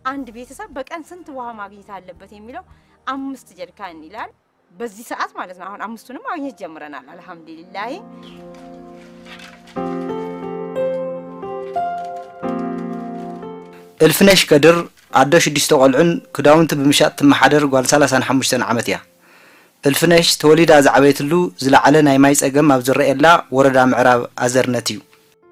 አንድ ቤተሰብ በቀን ስንት ውሃ ማግኘት አለበት የሚለው አምስት ጀሪካን ይላል። በዚህ ሰዓት ማለት ነው። አሁን አምስቱንም ማግኘት ጀምረናል። አልሐምዱሊላህ እልፍነሽ ከድር ኣዶ ሽዱሽተ ቆልዑን ክዳውንቲ ብምሻጥ ትመሓደር ጓል 35 ዓመት እያ እልፍነሽ ተወሊዳ ዝዓበየትሉ ዝለዓለ ናይ ማይ ፀገም ኣብ ዝረአየላ ወረዳ ምዕራብ ኣዘርነት እዩ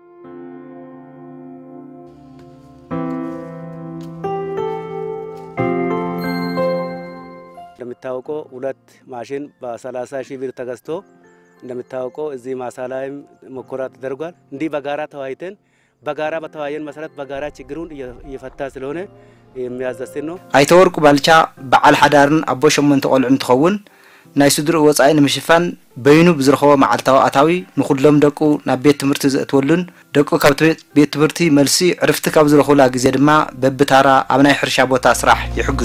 እንደሚታወቀው ሁለት ማሽን በ30 ሺህ ብር ተገዝቶ እንደሚታወቀው እዚህ ማሳ ላይም ሙከራ ተደርጓል። እንዲህ በጋራ ተወያይተን በጋራ በተወያየን መሰረት በጋራ ችግሩን እየፈታ ስለሆነ የሚያዘስን ነው። ኣይተወርቁ ባልቻ በዓል ሓዳርን ኣቦ ሸሞንተ ቆልዑ እንትኸውን ናይ ስድሪኡ ወፃኢ ንምሽፋን በይኑ ብዝረኸቦ መዓልታዊ ኣታዊ ንኩሎም ደቁ ናብ ቤት ትምህርቲ ዘእትወሉን ደቁ ካብ ቤት ትምህርቲ መልሲ ዕርፍቲ ካብ ዝረኽቡላ ግዜ ድማ በብታራ ኣብ ናይ ሕርሻ ቦታ ስራሕ ይሕግዙ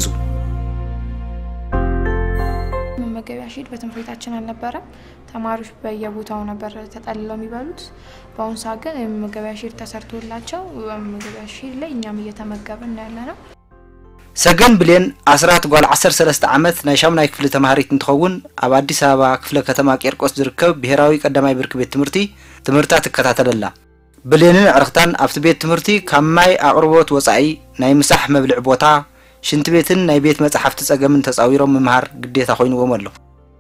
መመገቢያ ሺት በትምህርት ቤታችን አልነበረም። ተማሪዎች በየቦታው ነበር ተጠልለው የሚበሉት። በአሁኑ ሰዓት ግን የመመገቢያ ሺት ተሰርቶላቸው በመመገቢያ ሺት ላይ እኛም እየተመገብን ያለ ነው። ሰገን ብሌን ኣስራት ጓል 13 ዓመት ናይ ሻሙናይ ክፍሊ ተምሃሪት እንትኸውን ኣብ ኣዲስ ኣበባ ክፍለ ከተማ ቄርቆስ ዝርከብ ብሄራዊ ቀዳማይ ብርኪ ቤት ትምህርቲ ትምህርታ ትከታተለላ ብሌንን ዕርክታን ኣብቲ ቤት ትምህርቲ ካብ ማይ ኣቕርቦት ወፃኢ ናይ ምሳሕ መብልዒ ቦታ ሽንቲ ቤትን ናይ ቤት መፅሓፍቲ ፀገምን ተፃዊሮም ምምሃር ግዴታ ኮይኑዎም ኣሎ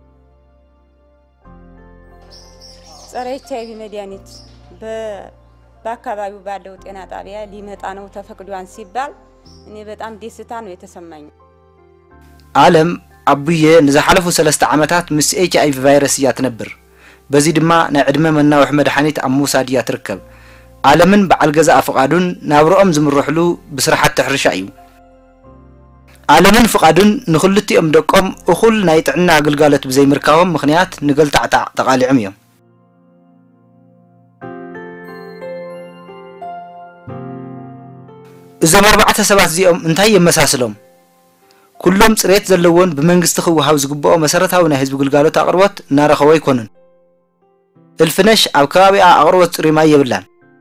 ጸረ ኤች አይቪ መድኃኒት በአካባቢው ባለው ጤና ጣቢያ ሊመጣ ነው ተፈቅዷን ሲባል እኔ በጣም ደስታ ነው የተሰማኝ። ኣለም ኣቡየ ንዝሓለፉ ሰለስተ ዓመታት ምስ ኤች ኣይቪ ቫይረስ እያ ትነብር በዚ ድማ ናይ ዕድመ መናውሒ መድሓኒት ኣብ ምውሳድ እያ ትርከብ ኣለምን በዓል ገዛ ፍቓዱን ናብርኦም ዝምርሕሉ ብስራሓቲ ሕርሻ እዩ ኣለምን ፍቓዱን ንክልቲኦም ደቆም እኹል ናይ ጥዕና ኣገልጋሎት ብዘይምርካቦም ምክንያት ንገልታዕታዕ ተቃሊዖም እዮም እዞም ኣርባዕተ ሰባት እዚኦም እንታይ የመሳስሎም ኩሎም ፅሬት ዘለዎን ብመንግስቲ ክወሃብ ዝግብኦ መሰረታዊ ናይ ህዝቢ ግልጋሎት ኣቅርቦት እናረኸቦ ኣይኮኑን እልፍነሽ ኣብ ከባቢኣ ኣቅርቦት ፅሩይ ማይ የብላን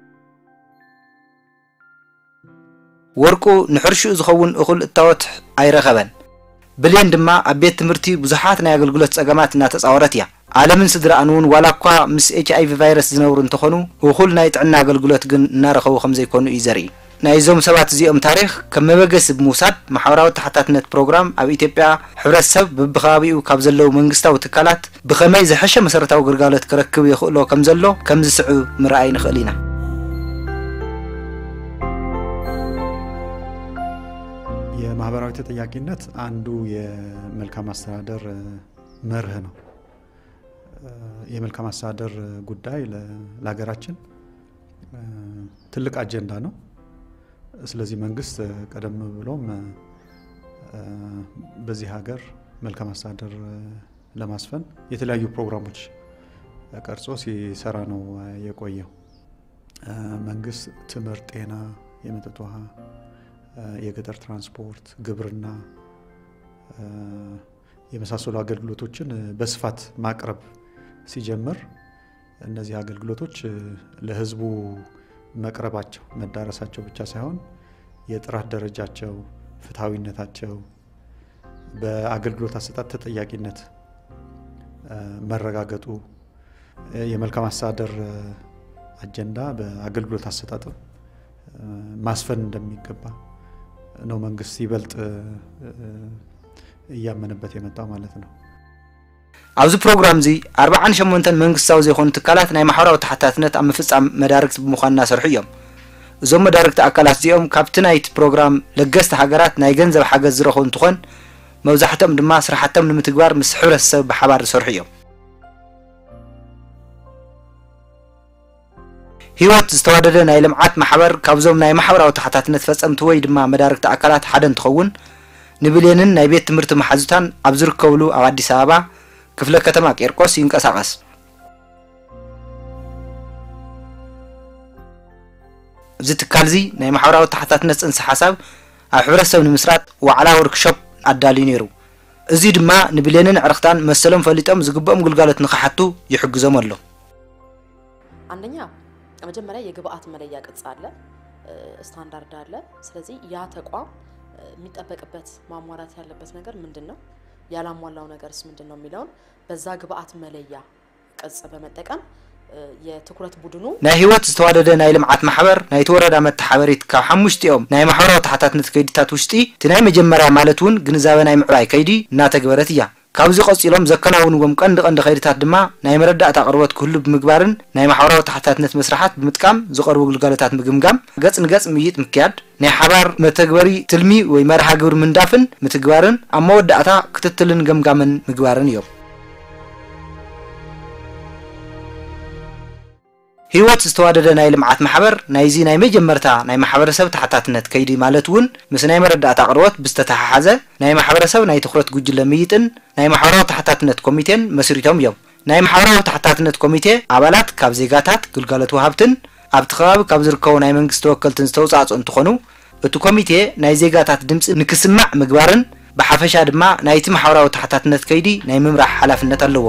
ወርቁ ንሕርሽኡ ዝኸውን እኹል እታወት ኣይረኸበን ብሌን ድማ ኣብ ቤት ትምህርቲ ብዙሓት ናይ ኣገልግሎት ፀገማት እናተፃወረት እያ ኣለምን ስድራኣን እውን ዋላ እኳ ምስ ኤች ኣይቪ ቫይረስ ዝነብሩ እንተኾኑ እኹል ናይ ጥዕና ኣገልግሎት ግን እናረኸቡ ከም ዘይኮኑ እዩ ዘርኢ ናይ እዞም ሰባት እዚኦም ታሪክ ከም መበገሲ ብምውሳድ ማሕበራዊ ተሓታትነት ፕሮግራም ኣብ ኢትዮጵያ ሕብረተሰብ በብከባቢኡ ካብ ዘለው መንግስታዊ ትካላት ብከመይ ዝሐሸ መሰረታዊ ግልጋሎት ክረክብ ይኽእሎ ከም ዘሎ ከም ዝስዑ ምርኣይ ንኽእል ኢና የማህበራዊ ተጠያቂነት አንዱ የመልካም አስተዳደር መርህ ነው። የመልካም አስተዳደር ጉዳይ ለሀገራችን ትልቅ አጀንዳ ነው። ስለዚህ መንግስት ቀደም ብሎም በዚህ ሀገር መልካም አስተዳደር ለማስፈን የተለያዩ ፕሮግራሞች ቀርጾ ሲሰራ ነው የቆየው። መንግስት ትምህርት፣ ጤና፣ የመጠጥ ውሃ፣ የገጠር ትራንስፖርት፣ ግብርና የመሳሰሉ አገልግሎቶችን በስፋት ማቅረብ ሲጀምር እነዚህ አገልግሎቶች ለህዝቡ መቅረባቸው መዳረሳቸው ብቻ ሳይሆን የጥራት ደረጃቸው፣ ፍትሐዊነታቸው፣ በአገልግሎት አሰጣጥ ተጠያቂነት መረጋገጡ የመልካም አስተዳደር አጀንዳ በአገልግሎት አሰጣጥ ማስፈን እንደሚገባ ነው መንግስት ይበልጥ እያመነበት የመጣው ማለት ነው። ኣብዚ ፕሮግራም እዚ 48 መንግስታዊ ዘይኮኑ ትካላት ናይ ማሕበራዊ ተሓታትነት ኣብ ምፍፃም መዳርግቲ ብምዃን እናሰርሑ እዮም እዞም መዳርግቲ ኣካላት እዚኦም ካብቲ ናይቲ ፕሮግራም ለገስቲ ሃገራት ናይ ገንዘብ ሓገዝ ዝረኽቡ እንትኾን መብዛሕትኦም ድማ ስራሕቶም ንምትግባር ምስ ሕብረተሰብ ብሓባር ዝሰርሑ እዮም ሂወት ዝተዋደደ ናይ ልምዓት ማሕበር ካብዞም ናይ ማሕበራዊ ተሓታትነት ፈፀምቲ ወይ ድማ መዳርግቲ ኣካላት ሓደ እንትኸውን ንብሌንን ናይ ቤት ትምህርቲ መሓዙታን ኣብ ዝርከብሉ ኣብ ኣዲስ ኣበባ ክፍለ ከተማ ቄርቆስ ይንቀሳቐስ እዚ ትካል እዚ ናይ ማሕበራዊ ተሓታትነት ፅንሲ ሓሳብ ኣብ ሕብረተሰብ ንምስራጥ ዋዕላ ወርክሾፕ ኣዳልዩ ነይሩ እዚ ድማ ንብሌንን ዕርክታን መሰሎም ፈሊጦም ዝግብኦም ግልጋሎት ንክሓቱ ይሕግዞም ኣሎ አንደኛ መጀመሪያ የግብአት መለያ ቅጽ አለ፣ ስታንዳርድ አለ። ስለዚህ ያ ተቋም የሚጠበቅበት ማሟላት ያለበት ነገር ምንድን ነው፣ ያላሟላው ነገርስ ምንድን ነው የሚለውን በዛ ግብአት መለያ ቅጽ በመጠቀም የትኩረት ቡድኑ ናይ ህይወት ዝተዋደደ ናይ ልምዓት ማሕበር ናይቲ ወረዳ መተሓበሪት ካብ ሓሙሽቲኦም ናይ ማሕበራዊ ተሓታትነት ከይድታት ውሽጢ እቲ ናይ መጀመርያ ማለት እውን ግንዛበ ናይ ምዕባይ ከይዲ እናተግበረት እያ ካብዚ ቀፂሎም ዘከናውንዎም ቀንዲ ቀንዲ ከይድታት ድማ ናይ መረዳእታ ቅርበት ክህሉ ብምግባርን ናይ ማሕበራዊ ተሓታትነት መስራሓት ብምጥቃም ዝቐርቡ ግልጋሎታት ምግምጋም ገጽ ንገጽ ምይጥ ምክያድ ናይ ሓባር መተግበሪ ትልሚ ወይ መርሃ ግብሪ ምንዳፍን ምትግባርን ኣብ መወዳእታ ክትትልን ገምጋምን ምግባርን እዮም ህይወት ዝተዋደደ ናይ ልምዓት ማሕበር ናይዚ ናይ መጀመርታ ናይ ማሕበረሰብ ተሓታትነት ከይዲ ማለት እውን ምስ ናይ መረዳእታ ቅርበት ብዝተተሓሓዘ ናይ ማሕበረሰብ ናይ ትኩረት ጉጅለ ምይጥን ናይ ማሕበራዊ ተሓታትነት ኮሚቴን መስሪቶም እዮም ናይ ማሕበራዊ ተሓታትነት ኮሚቴ ኣባላት ካብ ዜጋታት ግልጋሎት ወሃብትን ኣብቲ ከባቢ ካብ ዝርከቡ ናይ መንግስቲ ተወከልትን ዝተውፃፅኡ እንትኾኑ እቲ ኮሚቴ ናይ ዜጋታት ድምፂ ንክስማዕ ምግባርን ብሓፈሻ ድማ ናይቲ ማሕበራዊ ተሓታትነት ከይዲ ናይ ምምራሕ ሓላፍነት ኣለዎ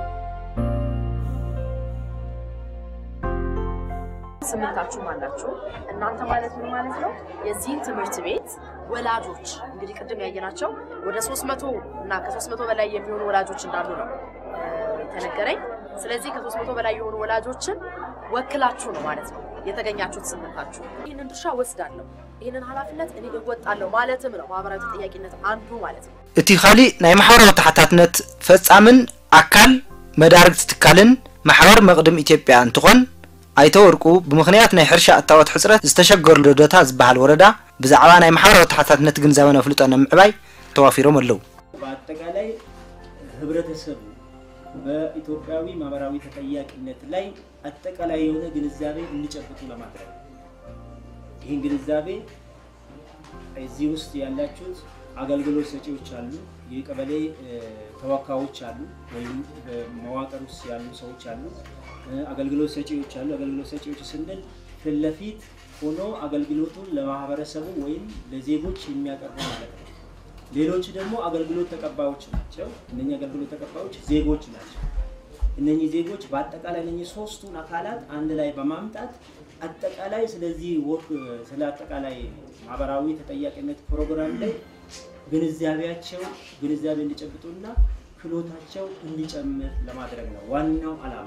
ስምንታችሁ አላችሁ። እናንተ ማለት ምን ማለት ነው? የዚህን ትምህርት ቤት ወላጆች እንግዲህ ቅድም ያየናቸው ወደ 300 እና ከ300 በላይ የሚሆኑ ወላጆች እንዳሉ ነው የተነገረኝ። ስለዚህ ከ300 በላይ የሆኑ ወላጆችን ወክላችሁ ነው ማለት ነው የተገኛችሁት ስምንታችሁ። ይህንን ድርሻ ወስዳለሁ፣ ይህንን ኃላፊነት እኔ እወጣለሁ ማለትም ነው ማህበራዊ ተጠያቂነት አንዱ ማለት ነው። እቲ ካሊእ ናይ ማሕበራዊ ተሓታትነት ፈጻምን ኣካል መዳርግቲ ትካልን ማሕበር መቕድም ኢትዮጵያ እንትኾን ኣይተ ወርቁ ብምክንያት ናይ ሕርሻ እታወት ሕፅረት ዝተሸገሩ ዶዶታ ዝበሃል ወረዳ ብዛዕባ ናይ ማሕበራዊ ተሓታትነት ግንዛበ ነፍልጦ ንምዕባይ ተዋፊሮም ኣለዉ በአጠቃላይ ህብረተሰቡ በኢትዮጵያዊ ማህበራዊ ተጠያቂነት ላይ አጠቃላይ የሆነ ግንዛቤ እንዲጨብጡ ለማድረግ ይህን ግንዛቤ እዚህ ውስጥ ያላችሁት አገልግሎት ሰጪዎች አሉ፣ የቀበሌ ተወካዮች አሉ፣ ወይም በመዋቅር ውስጥ ያሉ ሰዎች አሉ፣ አገልግሎት ሰጪዎች አሉ። አገልግሎት ሰጪዎች ስንል ፊት ለፊት ሆኖ አገልግሎቱን ለማህበረሰቡ ወይም ለዜጎች የሚያቀርቡ ማለት ነው። ሌሎች ደግሞ አገልግሎት ተቀባዮች ናቸው። እነኚህ አገልግሎት ተቀባዮች ዜጎች ናቸው። እነኚህ ዜጎች በአጠቃላይ እነኚህ ሶስቱን አካላት አንድ ላይ በማምጣት አጠቃላይ ስለዚህ ወርክ ስለ አጠቃላይ ማህበራዊ ተጠያቂነት ፕሮግራም ላይ ግንዛቤያቸው ግንዛቤ እንዲጨብጡና ክህሎታቸው እንዲጨምር ለማድረግ ነው ዋናው ዓላማ።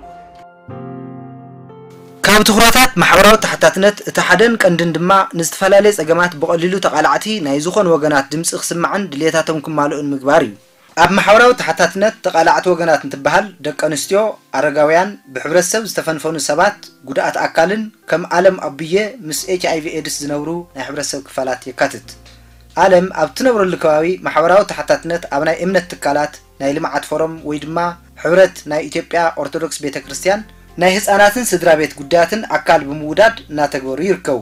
ካብ ትኩረታት ማሕበራዊ ተሓታትነት እቲ ሓደን ቀንድን ድማ ንዝተፈላለየ ፀገማት ብቐሊሉ ተቃላዕቲ ናይ ዝኾኑ ወገናት ድምፂ ክስማዕን ድሌታቶም ክማልኡን ምግባር እዩ ኣብ ማሕበራዊ ተሓታትነት ተቃላዕቲ ወገናት እንትበሃል ደቂ ኣንስትዮ ኣረጋውያን ብሕብረተሰብ ዝተፈንፈኑ ሰባት ጉድኣት ኣካልን ከም ኣለም ኣቡየ ምስ ኤች ኣይቪ ኤድስ ዝነብሩ ናይ ሕብረተሰብ ክፋላት የካትት ኣለም ኣብ ትነብረሉ ከባቢ ማሕበራዊ ተሓታትነት ኣብ ናይ እምነት ትካላት ናይ ልምዓት ፎረም ወይ ድማ ሕብረት ናይ ኢትዮጵያ ኦርቶዶክስ ቤተ ክርስቲያን ናይ ህፃናትን ስድራ ቤት ጉዳያትን ኣካል ብምውዳድ እናተግበሩ ይርከቡ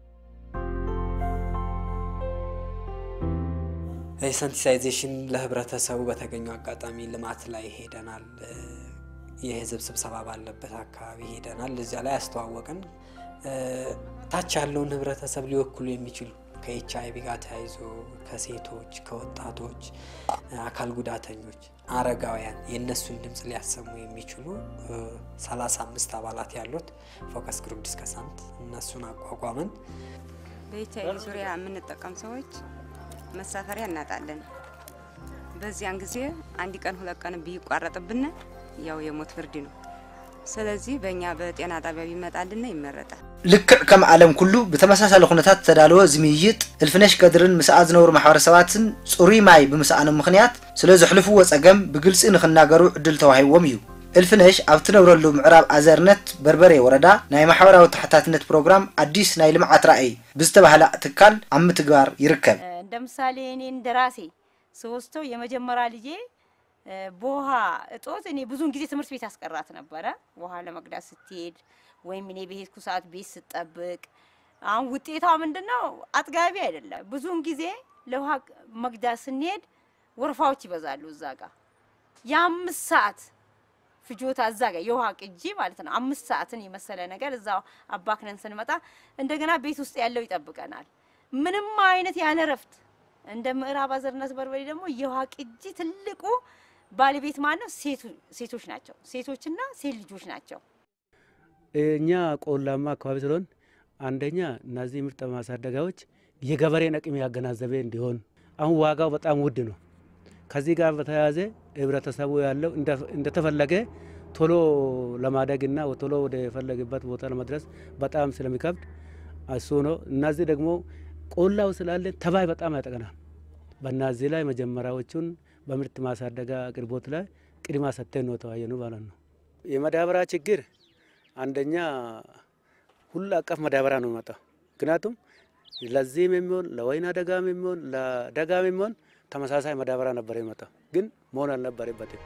የሰንሲታይዜሽን ለህብረተሰቡ በተገኘው አጋጣሚ ልማት ላይ ሄደናል። የህዝብ ስብሰባ ባለበት አካባቢ ሄደናል። እዚያ ላይ አስተዋወቅን። ታች ያለውን ህብረተሰብ ሊወክሉ የሚችሉ ከኤች አይቪ ጋር ተያይዞ ከሴቶች፣ ከወጣቶች፣ አካል ጉዳተኞች፣ አረጋውያን የእነሱን ድምፅ ሊያሰሙ የሚችሉ 35 አባላት ያሉት ፎከስ ግሩፕ ዲስከሳንት እነሱን አቋቋምን። በኤች አይቪ ዙሪያ የምንጠቀም ሰዎች መሳፈሪያ እናጣለን። በዚያን ጊዜ አንድ ቀን ሁለት ቀን ቢቋረጥብን ያው የሞት ፍርድ ነው። ስለዚህ በእኛ በጤና ጣቢያ ቢመጣልን ይመረጣል። ልክዕ ከም ዓለም ኩሉ ብተመሳሳሊ ኩነታት ዝተዳለወ ዝምይይጥ እልፍነሽ ቀድርን ምስኣ ዝነብሩ ማሕበረሰባትን ፅሩይ ማይ ብምስኣኖም ምክንያት ስለ ዘሕልፍዎ ፀገም ብግልፂ ንክናገሩ ዕድል ተዋሂቦም እዩ እልፍነሽ ኣብ ትነብረሉ ምዕራብ ኣዘርነት በርበሬ ወረዳ ናይ ማሕበራዊ ተሓታትነት ፕሮግራም አዲስ ናይ ልምዓት ራእይ ብዝተባህለ ትካል ኣብ ምትግባር ይርከብ እንደ ምሳሌ እኔ እንደ ራሴ ስወስደው የመጀመሪያ ልጄ በውሃ እጦት እኔ ብዙውን ጊዜ ትምህርት ቤት አስቀራት ነበረ። ውሃ ለመቅዳት ስትሄድ ወይም እኔ በሄድኩ ሰዓት ቤት ስጠብቅ፣ አሁን ውጤቷ ምንድን ነው? አጥጋቢ አይደለም። ብዙውን ጊዜ ለውሃ መቅዳት ስንሄድ ወረፋዎች ይበዛሉ። እዛ ጋር የአምስት ሰዓት ፍጆታ እዛ ጋር የውሃ ቅጂ ማለት ነው። አምስት ሰዓትን የመሰለ ነገር እዛው አባክነን ስንመጣ እንደገና ቤት ውስጥ ያለው ይጠብቀናል። ምንም አይነት ያለ ረፍት እንደ ምዕራብ አዘርነት በርበሬ ደግሞ የውሃ ቅጂ ትልቁ ባለቤት ማን ነው? ሴቶች ናቸው። ሴቶችና ሴት ልጆች ናቸው። እኛ ቆላማ አካባቢ ስለሆን አንደኛ እነዚህ ምርጥ ማሳደጋዎች የገበሬን አቅም ያገናዘበ እንዲሆን አሁን ዋጋው በጣም ውድ ነው። ከዚህ ጋር በተያያዘ ህብረተሰቡ ያለው እንደተፈለገ ቶሎ ለማደግና ቶሎ ወደ ፈለገበት ቦታ ለመድረስ በጣም ስለሚከብድ እሱ ነው። እነዚህ ደግሞ ቆላው ስላለ ተባይ በጣም ያጠቀናል። በእነዚህ ላይ መጀመሪያዎቹን በምርት ማሳደጋ አቅርቦት ላይ ቅድማ ሰጥተን ነው ተወያየኑ ማለት ነው። የማዳበሪያ ችግር አንደኛ ሁሉ አቀፍ ማዳበሪያ ነው የሚመጣው። ምክንያቱም ለዚህም የሚሆን ለወይና ደጋም የሚሆን ለደጋም የሚሆን ተመሳሳይ ማዳበሪያ ነበር የመጣው፣ ግን መሆን አልነበረበትም።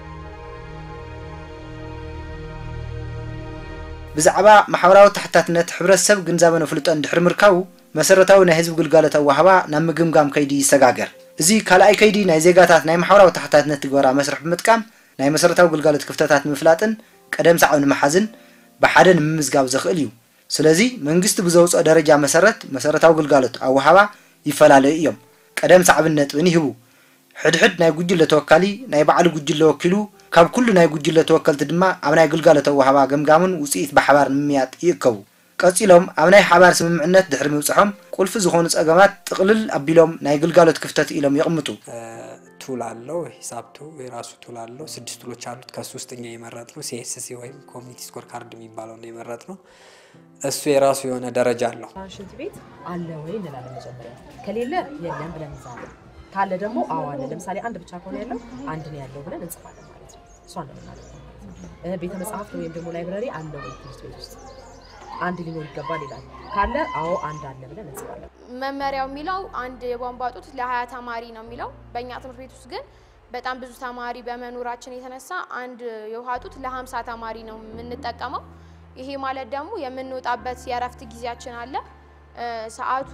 ብዛዕባ ማሕበራዊ ታሕታትነት ሕብረተሰብ ግንዛበ ነፍልጦ እንድሕር ምርካቡ መሰረታዊ ናይ ህዝቢ ግልጋሎት ኣዋህባ ናብ ምግምጋም ከይዲ ይሰጋገር እዚ ካልኣይ ከይዲ ናይ ዜጋታት ናይ ማሕበራዊ ታሕታትነት ትግበራ መስርሕ ብምጥቃም ናይ መሰረታዊ ግልጋሎት ክፍተታት ንምፍላጥን ቀደም ሰዓብ ንምሓዝን ብሓደ ንምምዝጋብ ዘኽእል እዩ ስለዚ መንግስቲ ብዘውፅኦ ደረጃ መሰረት መሰረታዊ ግልጋሎት ኣዋህባ ይፈላለዩ እዮም ቀደም ሰዕብን ነጥብን ይህቡ ሕድሕድ ናይ ጉጅለ ተወካሊ ናይ ባዕሉ ጉጅለ ወኪሉ ካብ ኩሉ ናይ ጉጅለ ተወከልቲ ድማ ኣብ ናይ ግልጋሎት ኣዋህባ ገምጋምን ውፅኢት ብሓባር ንምምያጥ ይእከቡ ቀፂሎም ኣብ ናይ ሓባር ስምምዕነት ድሕሪ ምብፅሖም ቁልፊ ዝኾኑ ፀገማት ጥቕልል ኣቢሎም ናይ ግልጋሎት ክፍተት ኢሎም ይቕምጡ ቱል አለው ሂሳብ ቱ የራሱ ቱል አለው ስድስት ቱሎች አሉት ከሱ ውስጥ እኛ የመረጥ ነው ሲኤስሲ ወይም ኮሚኒቲ ስኮር ካርድ የሚባለው ነው የመረጥ ነው እሱ የራሱ የሆነ ደረጃ አለው ሽንት ቤት አለ ወይ እንላለን መጀመሪያ ከሌለ የለም ብለን እንዛለን ካለ ደግሞ አዎ አለ ለምሳሌ አንድ ብቻ ከሆነ ያለው አንድ ነው ያለው ብለን እንጽፋለን ማለት ነው እሷ ነው የምናደርገው ማለት ነው ቤተ መጽሐፍት ወይም ደግሞ ላይብረሪ አለ ወይ ትምህርት ቤት ውስጥ አንድ ሊኖር ይገባል ይላል ካለ አዎ አንድ አለ ብለን እንጽፋለን መመሪያው የሚለው አንድ የቧንቧ ጡት ለሀያ ተማሪ ነው የሚለው በእኛ ትምህርት ቤት ውስጥ ግን በጣም ብዙ ተማሪ በመኖራችን የተነሳ አንድ የውሃ ጡት ለሀምሳ ተማሪ ነው የምንጠቀመው ይሄ ማለት ደግሞ የምንወጣበት የእረፍት ጊዜያችን አለ ሰዓቱ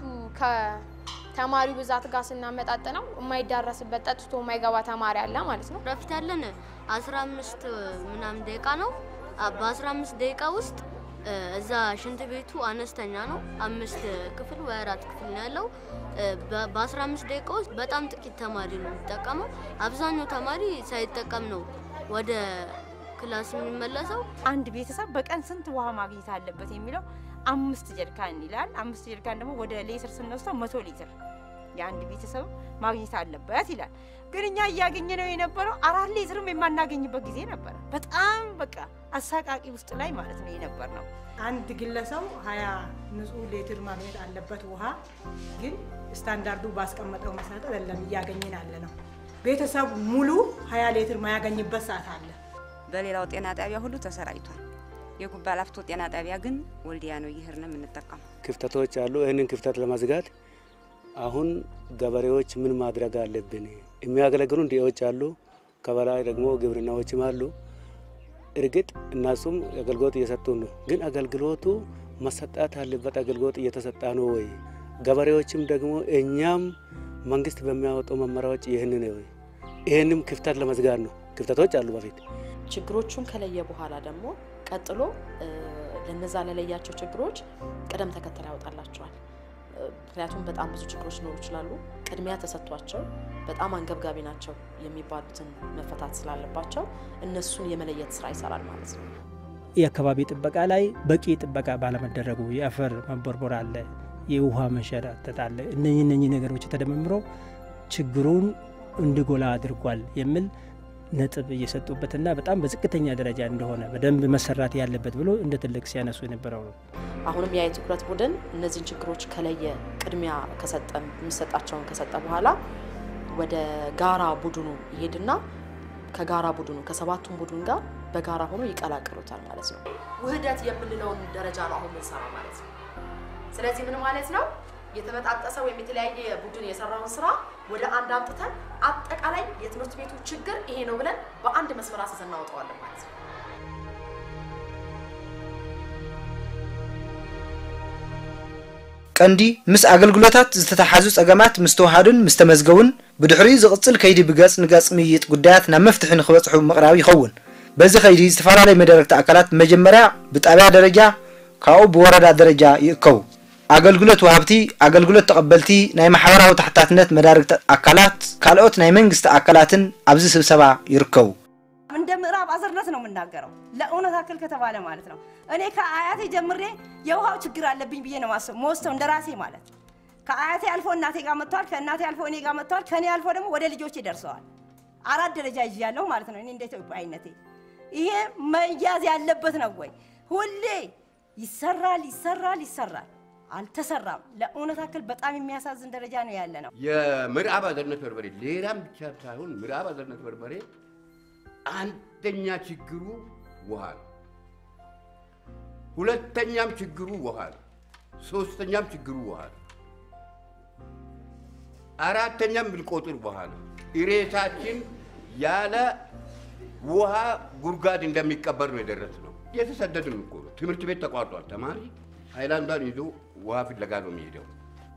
ከተማሪው ብዛት ጋር ስናመጣጥነው የማይዳረስበት ጠጥቶ የማይገባ ተማሪ አለ ማለት ነው ረፍት ያለን 15 ምናምን ደቂቃ ነው በ15 ደቂቃ ውስጥ እዛ ሽንት ቤቱ አነስተኛ ነው። አምስት ክፍል ወይ አራት ክፍል ነው ያለው። በ15 ደቂቃ ውስጥ በጣም ጥቂት ተማሪ ነው የሚጠቀመው። አብዛኛው ተማሪ ሳይጠቀም ነው ወደ ክላስ የሚመለሰው። አንድ ቤተሰብ በቀን ስንት ውሃ ማግኘት አለበት የሚለው አምስት ጀሪካን ይላል። አምስት ጀሪካን ደግሞ ወደ ሌትር ስንወስደው መቶ ሊትር የአንድ ቤተሰብ ማግኘት አለበት ይላል። ግን እኛ እያገኘ ነው የነበረው አራት ሊትርም የማናገኝበት ጊዜ ነበረ። በጣም በቃ አሳቃቂ ውስጥ ላይ ማለት ነው የነበር ነው። አንድ ግለሰብ ሀያ ንጹህ ሌትር ማግኘት አለበት ውሃ ግን ስታንዳርዱ ባስቀመጠው መሰረት አይደለም እያገኘን ያለ ነው። ቤተሰብ ሙሉ ሀያ ሌትር ማያገኝበት ሰዓት አለ። በሌላው ጤና ጣቢያ ሁሉ ተሰራጭቷል። የጉባ ላፍቶ ጤና ጣቢያ ግን ወልዲያ ነው እየሄድን የምንጠቀመው። ክፍተቶች አሉ። ይህንን ክፍተት ለመዝጋት አሁን ገበሬዎች ምን ማድረግ አለብን? የሚያገለግሉ እንዲዎች አሉ፣ ከበላይ ደግሞ ግብርናዎችም አሉ። እርግጥ እነሱም አገልግሎት እየሰጡ ነው። ግን አገልግሎቱ መሰጣት ያለበት አገልግሎት እየተሰጣ ነው ወይ? ገበሬዎችም ደግሞ እኛም መንግስት በሚያወጣው መመሪያዎች ይህንን ወይ ይህንም ክፍተት ለመዝጋት ነው። ክፍተቶች አሉ በፊት ችግሮቹን ከለየ በኋላ ደግሞ ቀጥሎ ለነዛ ለለያቸው ችግሮች ቅደም ተከተል ያወጣላቸዋል። ምክንያቱም በጣም ብዙ ችግሮች ሊኖሩ ይችላሉ። ቅድሚያ ተሰጥቷቸው በጣም አንገብጋቢ ናቸው የሚባሉትን መፈታት ስላለባቸው እነሱን የመለየት ስራ ይሰራል ማለት ነው። የአካባቢ ጥበቃ ላይ በቂ ጥበቃ ባለመደረጉ የአፈር መቦርቦር አለ፣ የውሃ መንሸራተት አለ። እነኚህ እነኚህ ነገሮች ተደማምረው ችግሩን እንዲጎላ አድርጓል የሚል ነጥብ እየሰጡበትና በጣም በዝቅተኛ ደረጃ እንደሆነ በደንብ መሰራት ያለበት ብሎ እንደ ትልቅ ሲያነሱ የነበረው ነው። አሁንም ያ የትኩረት ቡድን እነዚህን ችግሮች ከለየ ቅድሚያ ከሰጠ የሚሰጣቸውን ከሰጠ በኋላ ወደ ጋራ ቡድኑ ይሄድና ከጋራ ቡድኑ ከሰባቱም ቡድን ጋር በጋራ ሆኖ ይቀላቀሉታል ማለት ነው። ውህደት የምንለውን ደረጃ ነው አሁን ምንሰራ ማለት ነው። ስለዚህ ምን ማለት ነው? የተበጣጠሰ ወይም የተለያየ ቡድን የሰራውን ስራ ወደ አንድ አምጥተን አጠቃላይ የትምህርት ቤቱ ችግር ይሄ ነው ብለን በአንድ መስመር አስይዘን እናወጣዋለን ማለት ነው። ቀንዲ ምስ ኣገልግሎታት ዝተተሓዙ ፀገማት ምስ ተዋሃዱን ምስ ተመዝገቡን ብድሕሪኡ ዝቕፅል ከይዲ ብገጽ ንገጽ ምይይጥ ጉዳያት ናብ መፍትሒ ንክበፅሑ ምቕራብ ይኸውን በዚ ከይዲ ዝተፈላለዩ መደረግቲ ኣካላት መጀመርያ ብጣብያ ደረጃ ካብኡ ብወረዳ ደረጃ ይእከቡ ኣገልግሎት ወሃብቲ ኣገልግሎት ተቐበልቲ ናይ ማሕበራዊ ታሕታትነት መዳርግቲ አካላት ካልኦት ናይ መንግስቲ አካላትን ኣብዚ ስብሰባ ይርከቡ እንደ ምዕራብ አዘርነት ነው የምናገረው ለእውነት አክል ከተባለ ማለት ነው። እኔ ከአያቴ ጀምሬ የውሃው ችግር አለብኝ ብዬ ነው ማሰብ መወስተው እንደ ራሴ ማለት ከአያቴ አልፎ እናቴ ጋር መጥተዋል። ከእናቴ አልፎ እኔ ጋር መጥተዋል። ከእኔ አልፎ ደግሞ ወደ ልጆቼ ደርሰዋል። አራት ደረጃ ይዣለሁ ማለት ነው። እኔ እንደ ኢትዮጵያዊነቴ ይሄ መያዝ ያለበት ነው ወይ? ሁሌ ይሰራል ይሰራል ይሰራል፣ አልተሰራም። ለእውነት ያክል በጣም የሚያሳዝን ደረጃ ነው ያለ ነው። የምዕራብ አዘርነት በርበሬ ሌላም ብቻ ሳይሆን ምዕራብ አዘርነት በርበሬ አንደኛ ችግሩ ውሃ ነው። ሁለተኛም ችግሩ ውሃ ነው። ሶስተኛም ችግሩ ውሃ ነው። አራተኛም ብንቆጥር ውሃ ነው። ኢሬሳችን ያለ ውሃ ጉድጓድ እንደሚቀበር ነው የደረስነው። የተሰደድን እኮ ነው። ትምህርት ቤት ተቋርጧል። ተማሪ ሃይላንዷን ይዞ ውሃ ፍለጋ ነው የሚሄደው።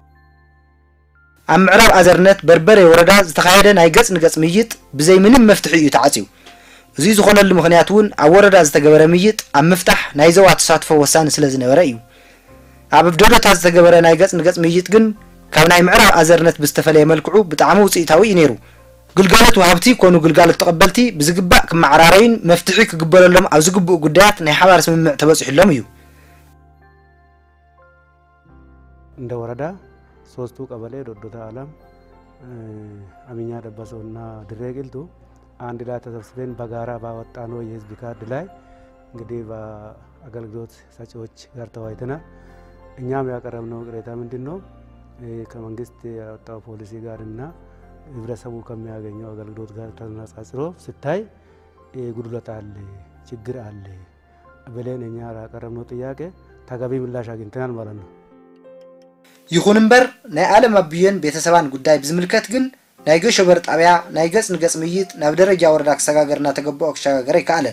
ኣብ ምዕራብ ኣዘርነት በርበረ ወረዳ ዝተኻየደ ናይ ገጽ ንገጽ ምይጥ ብዘይ ምንም መፍትሒ እዩ ተዓፅዩ እዚ ዝኾነሉ ምክንያት እውን ኣብ ወረዳ ዝተገበረ ምይጥ ኣብ ምፍታሕ ናይ ዞባ ተሳትፎ ወሳኒ ስለ ዝነበረ እዩ ኣብ ኣብደዶታት ዝተገበረ ናይ ገጽ ንገጽ ምይጥ ግን ካብ ናይ ምዕራብ ኣዘርነት ብዝተፈለየ መልክዑ ብጣዕሚ ውፅኢታዊ እዩ ነይሩ ግልጋሎት ወሃብቲ ኮኑ ግልጋሎት ተቐበልቲ ብዝግባእ ክመዓራረዩን መፍትሒ ክግበረሎም ኣብ ዝግብኡ ጉዳያት ናይ ሓባር ስምምዕ ተበፂሑሎም እዩ እንደ ወረዳ ሶስቱ ቀበሌ ዶዶታ አለም፣ አሚኛ ደበሶ እና ድሬ ቂልጡ አንድ ላይ ተሰብስበን በጋራ ባወጣነው የህዝብ ካርድ ላይ እንግዲህ በአገልግሎት ሰጪዎች ጋር ተወያይተናል። እኛም ያቀረብነው ቅሬታ ምንድን ነው? ከመንግስት ያወጣው ፖሊሲ ጋር እና ህብረተሰቡ ከሚያገኘው አገልግሎት ጋር ተነጻጽሮ ሲታይ ጉድለት አለ፣ ችግር አለ ብለን እኛ ያቀረብነው ጥያቄ ተገቢ ምላሽ አግኝተናል ማለት ነው። ይኹን እምበር ናይ ዓለም ኣቢዮን ቤተሰባን ጉዳይ ብዝምልከት ግን ናይ ገሾበር ጣብያ ናይ ገጽ ንገጽ ምይጥ ናብ ደረጃ ወረዳ ክሰጋገር እናተገብኦ ክሸጋገር ኣይከኣለን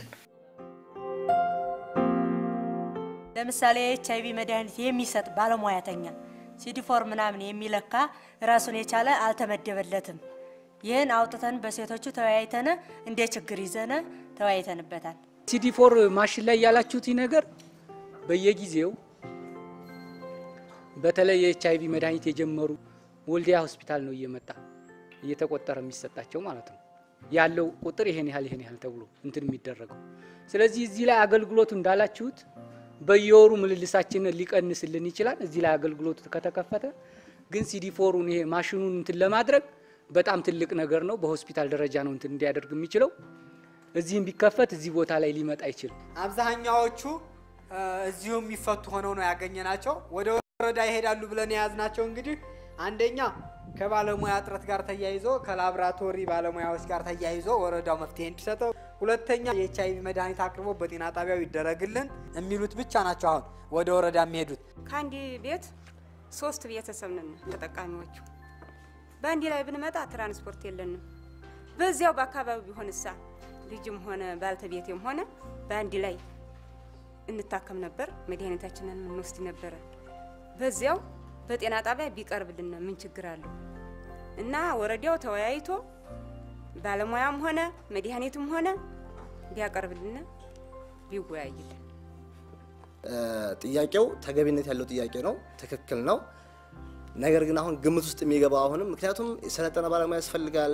ለምሳሌ ኤች አይቪ መድኃኒት የሚሰጥ ባለሙያተኛ ሲዲፎር ምናምን የሚለካ ራሱን የቻለ አልተመደበለትም። ይህን አውጥተን በሴቶቹ ተወያይተን እንደ ችግር ይዘነ ተወያይተንበታል። ሲዲፎር ማሽን ላይ ያላችሁት ነገር በየጊዜው በተለይ የኤች አይቪ መድኃኒት የጀመሩ ወልዲያ ሆስፒታል ነው እየመጣ እየተቆጠረ የሚሰጣቸው ማለት ነው። ያለው ቁጥር ይሄን ያህል ይሄን ያህል ተብሎ እንትን የሚደረገው። ስለዚህ እዚህ ላይ አገልግሎቱ እንዳላችሁት በየወሩ ምልልሳችንን ሊቀንስልን ይችላል። እዚህ ላይ አገልግሎቱ ከተከፈተ ግን ሲዲፎሩን ይሄ ማሽኑን እንትን ለማድረግ በጣም ትልቅ ነገር ነው። በሆስፒታል ደረጃ ነው እንትን እንዲያደርግ የሚችለው። እዚህም ቢከፈት እዚህ ቦታ ላይ ሊመጣ አይችልም። አብዛኛዎቹ እዚሁ የሚፈቱ ሆነው ነው ያገኘናቸው። ወደ ወረዳ ይሄዳሉ ብለን የያዝናቸው እንግዲህ አንደኛ ከባለሙያ እጥረት ጋር ተያይዞ ከላብራቶሪ ባለሙያዎች ጋር ተያይዞ ወረዳው መፍትሄ እንዲሰጠው፣ ሁለተኛ የኤች አይቪ መድኃኒት አቅርቦ በጤና ጣቢያው ይደረግልን የሚሉት ብቻ ናቸው አሁን ወደ ወረዳ የሚሄዱት። ከአንድ ቤት ሶስት ቤተሰብ ነን ተጠቃሚዎቹ። በአንድ ላይ ብንመጣ ትራንስፖርት የለንም። በዚያው በአካባቢው ቢሆን እሳ ልጅም ሆነ ባልተቤቴም ሆነ በአንድ ላይ እንታከም ነበር፣ መድኃኒታችንን የምንወስድ ነበረ። በዚያው በጤና ጣቢያ ቢቀርብልን ምን ችግር አለው? እና ወረዳው ተወያይቶ ባለሙያም ሆነ መድኃኒትም ሆነ ቢያቀርብልን ቢወያይልን። ጥያቄው ተገቢነት ያለው ጥያቄ ነው፣ ትክክል ነው። ነገር ግን አሁን ግምት ውስጥ የሚገባው አሁንም ምክንያቱም የሰለጠነ ባለሙያ ያስፈልጋል፣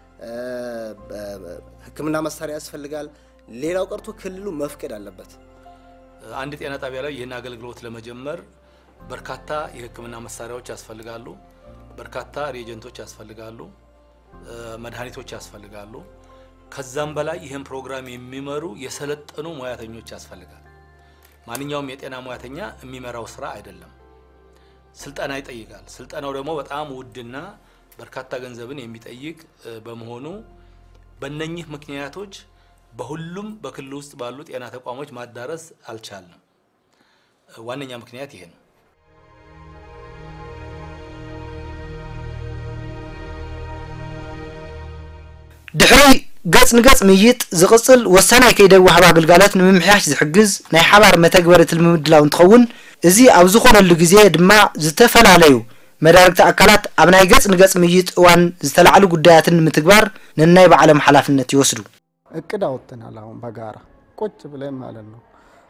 ሕክምና መሳሪያ ያስፈልጋል። ሌላው ቀርቶ ክልሉ መፍቀድ አለበት። አንድ ጤና ጣቢያ ላይ ይህን አገልግሎት ለመጀመር በርካታ የህክምና መሳሪያዎች ያስፈልጋሉ። በርካታ ሪኤጀንቶች ያስፈልጋሉ። መድኃኒቶች ያስፈልጋሉ። ከዛም በላይ ይህን ፕሮግራም የሚመሩ የሰለጠኑ ሙያተኞች ያስፈልጋል። ማንኛውም የጤና ሙያተኛ የሚመራው ስራ አይደለም፣ ስልጠና ይጠይቃል። ስልጠናው ደግሞ በጣም ውድና በርካታ ገንዘብን የሚጠይቅ በመሆኑ በእነኚህ ምክንያቶች በሁሉም በክልል ውስጥ ባሉ ጤና ተቋሞች ማዳረስ አልቻልንም። ዋነኛ ምክንያት ይሄ ነው። ድሕሪ ገጽ ንገጽ ምይጥ ዝቕጽል ወሳናይ ከይደ ወሃባ ግልጋሎት ንምምሕያሽ ዝሕግዝ ናይ ሓባር መተግበሪ ምድላው እንትኸውን እዚ ኣብ ዝኾነሉ ግዜ ድማ ዝተፈላለዩ መዳርግቲ ኣካላት ኣብ ናይ ገጽ ንገጽ ምይጥ እዋን ዝተላዕሉ ጉዳያትን ንምትግባር ነናይ ባዕሎም ሓላፍነት ይወስዱ እቅድ አውጥተናል። አሁን በጋራ ቁጭ ብለን ማለት ነው።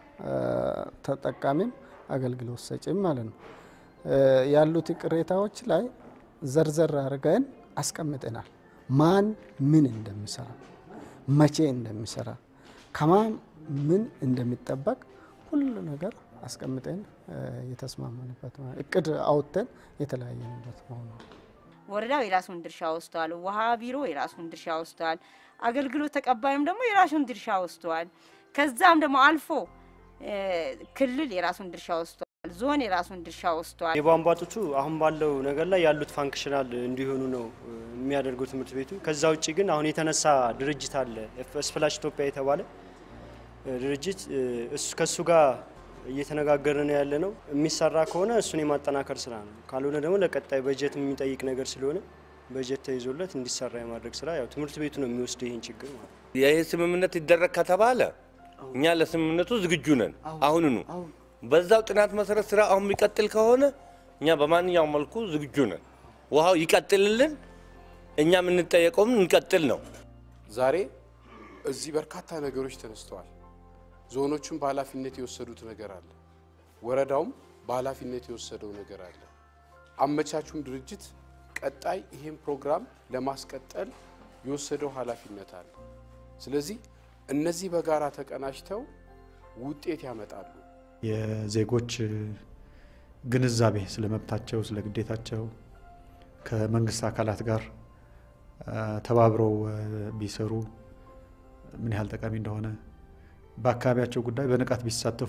ተጠቃሚም አገልግሎት ሰጪም ማለት ነው። ያሉት ቅሬታዎች ላይ ዘርዘር አድርገን አስቀምጠናል። ማን ምን እንደሚሰራ፣ መቼ እንደሚሰራ፣ ከማን ምን እንደሚጠበቅ ሁሉ ነገር አስቀምጠን የተስማማንበት እቅድ አውጥተን የተለያየንበት መሆኑ ወረዳው የራሱን ድርሻ ወስዷል። ውሃ ቢሮ የራሱን ድርሻ ወስዷል። አገልግሎት ተቀባዩም ደግሞ የራሱን ድርሻ ወስዷል። ከዛም ደግሞ አልፎ ክልል የራሱን ድርሻ ወስዷል። ዞን የራሱን ድርሻ ወስዷል። የቧንቧ ጡቱ አሁን ባለው ነገር ላይ ያሉት ፋንክሽናል እንዲሆኑ ነው የሚያደርገው ትምህርት ቤቱ። ከዛ ውጭ ግን አሁን የተነሳ ድርጅት አለ ስፕላሽ ኢትዮጵያ የተባለ ድርጅት ከእሱ ጋር እየተነጋገርን ያለ ነው። የሚሰራ ከሆነ እሱን የማጠናከር ስራ ነው። ካልሆነ ደግሞ ለቀጣይ በጀት የሚጠይቅ ነገር ስለሆነ በጀት ተይዞለት እንዲሰራ የማድረግ ስራ ያው ትምህርት ቤቱ ነው የሚወስደው ይህን ችግር ማለት ነው። ይህ ስምምነት ይደረግ ከተባለ እኛ ለስምምነቱ ዝግጁ ነን። አሁንኑ በዛው ጥናት መሰረት ስራ አሁን የሚቀጥል ከሆነ እኛ በማንኛውም መልኩ ዝግጁ ነን። ውሃው ይቀጥልልን፣ እኛ የምንጠየቀውም እንቀጥል ነው። ዛሬ እዚህ በርካታ ነገሮች ተነስተዋል። ዞኖቹም በኃላፊነት የወሰዱት ነገር አለ። ወረዳውም በኃላፊነት የወሰደው ነገር አለ። አመቻቹም ድርጅት ቀጣይ ይህን ፕሮግራም ለማስቀጠል የወሰደው ኃላፊነት አለ። ስለዚህ እነዚህ በጋራ ተቀናጅተው ውጤት ያመጣሉ። የዜጎች ግንዛቤ ስለ መብታቸው፣ ስለ ግዴታቸው ከመንግስት አካላት ጋር ተባብረው ቢሰሩ ምን ያህል ጠቃሚ እንደሆነ በአካባቢያቸው ጉዳይ በንቃት ቢሳተፉ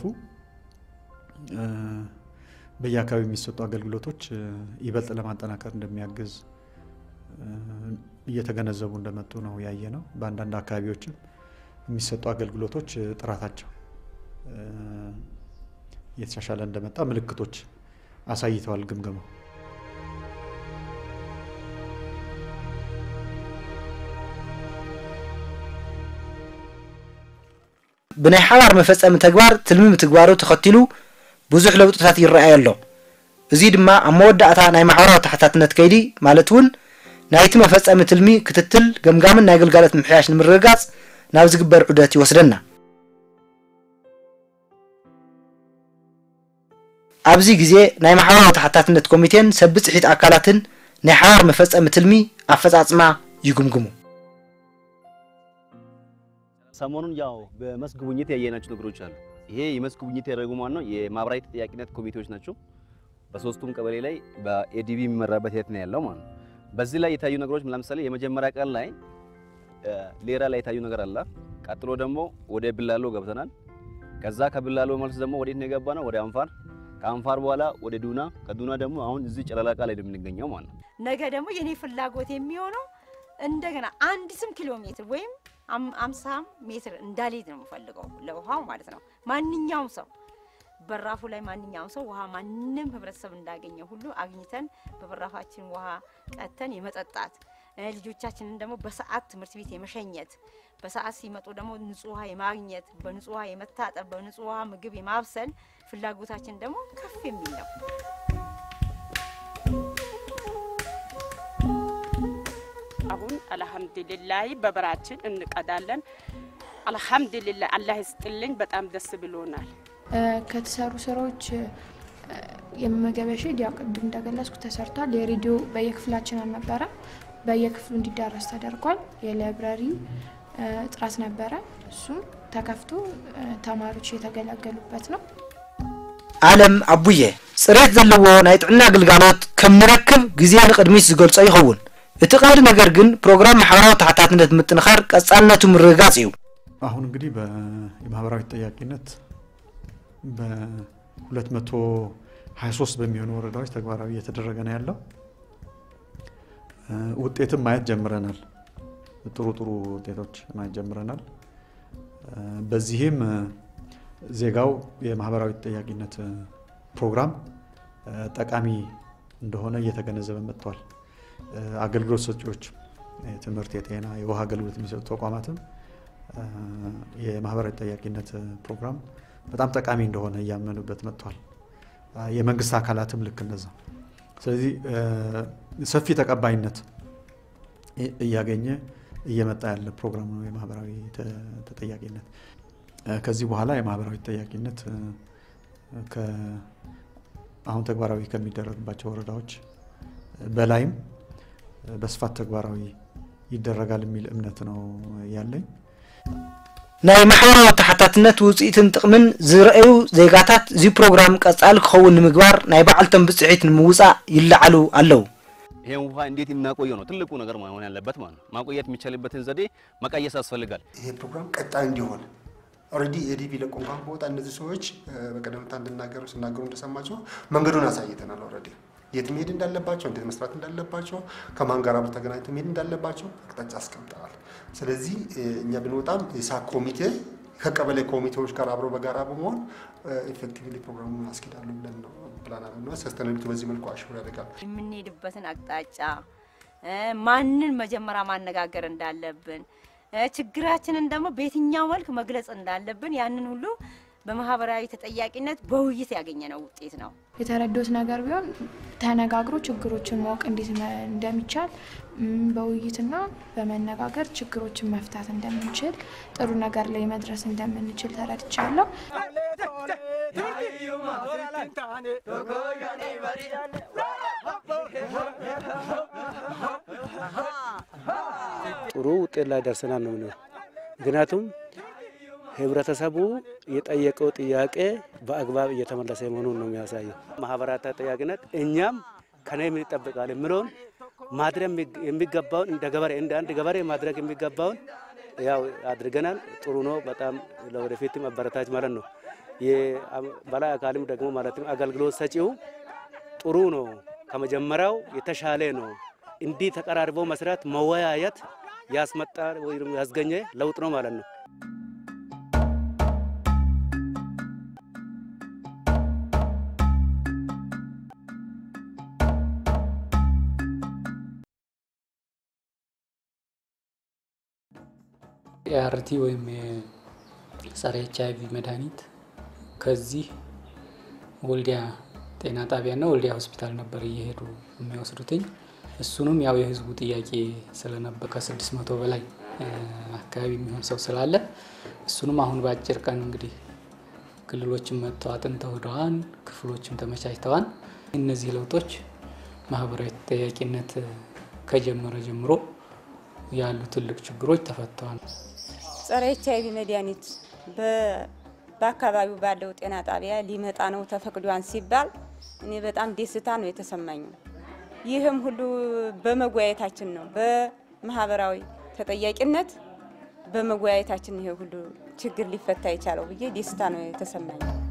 በየአካባቢው የሚሰጡ አገልግሎቶች ይበልጥ ለማጠናከር እንደሚያግዝ እየተገነዘቡ እንደመጡ ነው ያየ ነው። በአንዳንድ አካባቢዎችም የሚሰጡ አገልግሎቶች ጥራታቸው እየተሻሻለ እንደመጣ ምልክቶች አሳይተዋል ግምገማው። ብናይ ሓባር መፈፀሚ ተግባር ትልሚ ምትግባሩ ተኸቲሉ ብዙሕ ለውጥታት ይረኣይ ኣሎ እዚ ድማ ኣብ መወዳእታ ናይ ማሕበራዊ ታሕታትነት ከይዲ ማለት እውን ናይቲ መፈፀሚ ትልሚ ክትትል ገምጋምን ናይ ግልጋሎት ምሕያሽ ንምርግጋፅ ናብ ዝግበር ዑደት ይወስደና ኣብዚ ግዜ ናይ ማሕበራዊ ታሕታትነት ኮሚቴን ሰብፅሒት ኣካላትን ናይ ሓባር መፈፀሚ ትልሚ ኣፈፃፅማ ይግምግሙ ሰሞኑን ያው በመስክ ጉብኝት ያየናቸው ነገሮች አሉ። ይሄ የመስክ ጉብኝት ያደረጉ ማን ነው? የማህበራዊ ተጠያቂነት ኮሚቴዎች ናቸው። በሶስቱም ቀበሌ ላይ በኤዲቢ የሚመራበት ሂደት ነው ያለው ማለት ነው። በዚህ ላይ የታዩ ነገሮች ለምሳሌ የመጀመሪያ ቀን ላይ ሌራ ላይ የታዩ ነገር አለ። ቀጥሎ ደግሞ ወደ ብላሎ ገብተናል። ከዛ ከብላሎ መልስ ደግሞ ወዴት ነው የገባ ነው? ወደ አንፋር። ከአንፋር በኋላ ወደ ዱና፣ ከዱና ደግሞ አሁን እዚህ ጨለላቃ ላይ ነው የምንገኘው ማለት ነው። ነገ ደግሞ የኔ ፍላጎት የሚሆነው እንደገና አንድ ስም ኪሎ ሜትር ወይም አምሳ ሜትር እንዳልሄድ ነው የምፈልገው ለውሃው ማለት ነው። ማንኛውም ሰው በራፉ ላይ ማንኛውም ሰው ውሃ ማንም ህብረተሰብ እንዳገኘ ሁሉ አግኝተን በበራፋችን ውሃ ቀተን የመጠጣት ልጆቻችንን ደግሞ በሰዓት ትምህርት ቤት የመሸኘት በሰዓት ሲመጡ ደግሞ ንጹህ ውሃ የማግኘት በንጹህ ውሃ የመታጠብ በንጹህ ውሃ ምግብ የማብሰል ፍላጎታችን ደግሞ ከፍ የሚል ነው። አሁን አልሐምዱሊላህ በበራችን እንቀዳለን። አልሐምዱሊላህ አላህ ይስጥልኝ። በጣም ደስ ብሎናል። ከተሰሩ ስራዎች የመመገቢያ ሼድ ያው ቅድም እንደገለጽኩ ተሰርቷል። የሬዲዮ በየክፍላችን አልነበረም፣ በየክፍሉ እንዲዳረስ ተደርጓል። የላይብራሪ ጥራት ነበረ፣ እሱም ተከፍቶ ተማሪዎች የተገለገሉበት ነው። ኣለም ኣቡየ ፅሬት ዘለዎ ናይ ጥዕና ግልጋሎት ከም ንረክብ ግዜ ንቅድሚት ዝገልፆ ይኸውን እቲ ቀንዲ ነገር ግን ፕሮግራም ማሕበራዊ ታሕታትነት ምጥንኻር ቀጻልነቱ ምርግጋጽ እዩ አሁን እንግዲህ የማህበራዊ ተጠያቂነት በ223 በሚሆኑ ወረዳዎች ተግባራዊ እየተደረገ ነው ያለው። ውጤትም ማየት ጀምረናል። ጥሩ ጥሩ ውጤቶች ማየት ጀምረናል። በዚህም ዜጋው የማህበራዊ ተጠያቂነት ፕሮግራም ጠቃሚ እንደሆነ እየተገነዘበ መጥቷል። አገልግሎት ሰጪዎች የትምህርት፣ የጤና፣ የውሃ አገልግሎት የሚሰጡ ተቋማትም የማህበራዊ ተጠያቂነት ፕሮግራም በጣም ጠቃሚ እንደሆነ እያመኑበት መጥቷል። የመንግስት አካላትም ልክ እንደዛ። ስለዚህ ሰፊ ተቀባይነት እያገኘ እየመጣ ያለ ፕሮግራም ነው የማህበራዊ ተጠያቂነት። ከዚህ በኋላ የማህበራዊ ተጠያቂነት አሁን ተግባራዊ ከሚደረግባቸው ወረዳዎች በላይም በስፋት ተግባራዊ ይደረጋል የሚል እምነት ነው ያለኝ። ናይ ማሕበራዊ ተሓታትነት ውፅኢትን ጥቕምን ዝረአዩ ዜጋታት እዚ ፕሮግራም ቀጻሊ ክኸውን ንምግባር ናይ ባዕልቶም ብፅዒት ንምውፃእ ይለዓሉ ኣለው ይሄን ውሃ እንዴት የምናቆየው ነው ትልቁ ነገር መሆን ያለበት ማለት ነው። ማቆየት የሚቻልበትን ዘዴ መቀየስ ያስፈልጋል። ይሄ ፕሮግራም ቀጣይ እንዲሆን ኦልሬዲ ኤዲቢ ለቆ እንኳን ከወጣ እነዚህ ሰዎች በቀደምታ እንድናገሩ ሲናገሩ እንደሰማቸው መንገዱን አሳይተናል። ኦልሬዲ የት መሄድ እንዳለባቸው፣ እንዴት መስራት እንዳለባቸው፣ ከማን ጋር አብረው ተገናኝተው መሄድ እንዳለባቸው አቅጣጫ አስቀምጠናል። ስለዚህ እኛ ብንወጣም የሳክ ኮሚቴ ከቀበሌ ኮሚቴዎች ጋር አብረው በጋራ በመሆን ኢፌክቲቭሊ ፕሮግራሙን አስኬዳሉ ብለን ነው ፕላን አለና ሰስተነቢቱ በዚህ መልኩ አሽሙር ያደርጋል። የምንሄድበትን አቅጣጫ ማንን መጀመሪያ ማነጋገር እንዳለብን ችግራችንን ደግሞ በየትኛው መልክ መግለጽ እንዳለብን ያንን ሁሉ በማህበራዊ ተጠያቂነት በውይይት ያገኘነው ውጤት ነው። የተረዱት ነገር ቢሆን ተነጋግሮ ችግሮችን ማወቅ እንዴት እንደሚቻል በውይይትና በመነጋገር ችግሮችን መፍታት እንደምንችል ጥሩ ነገር ላይ መድረስ እንደምንችል ተረድቻለሁ። ጥሩ ውጤት ላይ ደርሰናል ነው ምንለው። ምክንያቱም ህብረተሰቡ የጠየቀው ጥያቄ በአግባብ እየተመለሰ መሆኑን ነው የሚያሳየው። ማህበራት ተጠያቂነት እኛም ከኔ ምን ይጠበቃል የምለውን ማድረግ የሚገባውን እንደ ገበሬ እንደ አንድ ገበሬ ማድረግ የሚገባውን ያው አድርገናል። ጥሩ ነው። በጣም ለወደፊትም አበረታች ማለት ነው። የበላይ አካልም ደግሞ ማለትም አገልግሎት ሰጪው ጥሩ ነው፣ ከመጀመሪያው የተሻለ ነው። እንዲህ ተቀራርበው መስራት መወያየት ያስመጣ ወይም ያስገኘ ለውጥ ነው ማለት ነው። ኤአርቲ ወይም የጸረ ኤች አይቪ መድኃኒት ከዚህ ወልዲያ ጤና ጣቢያና ወልዲያ ሆስፒታል ነበር እየሄዱ የሚወስዱትኝ። እሱንም ያው የህዝቡ ጥያቄ ስለነበር ከስድስት መቶ በላይ አካባቢ የሚሆን ሰው ስላለ እሱንም አሁን በአጭር ቀን እንግዲህ ክልሎችን መጥተው አጥንተው ሄደዋል። ክፍሎችም ተመቻችተዋል። እነዚህ ለውጦች ማህበራዊ ተጠያቂነት ከጀመረ ጀምሮ ያሉ ትልቅ ችግሮች ተፈተዋል። ጸረ ኤች አይቪ መድኃኒት በአካባቢው ባለው ጤና ጣቢያ ሊመጣ ነው ተፈቅዷን ሲባል እኔ በጣም ደስታ ነው የተሰማኝ። ይህም ሁሉ በመወያየታችን ነው። በማህበራዊ ተጠያቂነት በመወያየታችን ይሄ ሁሉ ችግር ሊፈታ የቻለው ብዬ ደስታ ነው የተሰማኝ።